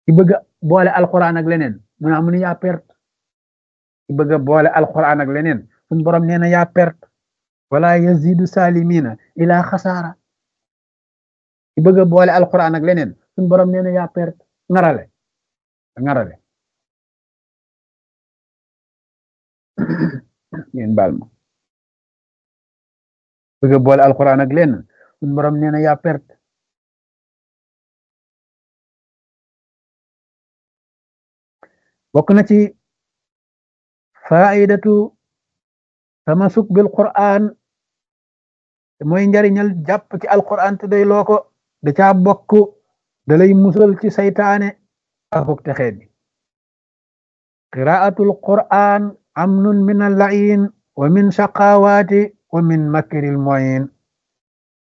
ki bëgg a boole alquran ak leneen mu naa mu ne yaa perte ki bëgg a boole alquran ak leneen suñ borom nee na yaa perte wala yazidu salimina ila xasaara ki bëgg a boole alquran ak leneen suñ borom nee na yaa perte ngarale ngarale ngeen baal ma bëgg a boole alquran ak leneen suñ borom nee na yaa perte bokk na ci faidatu tamasuk bil quran te mooy njariñal jàpp ci alquran te day loo ko da caa bokk da lay musal ci saytaane akuk te xeet bi qiraatul quran amnun min allain wa min shaqawaati wa min makril moyin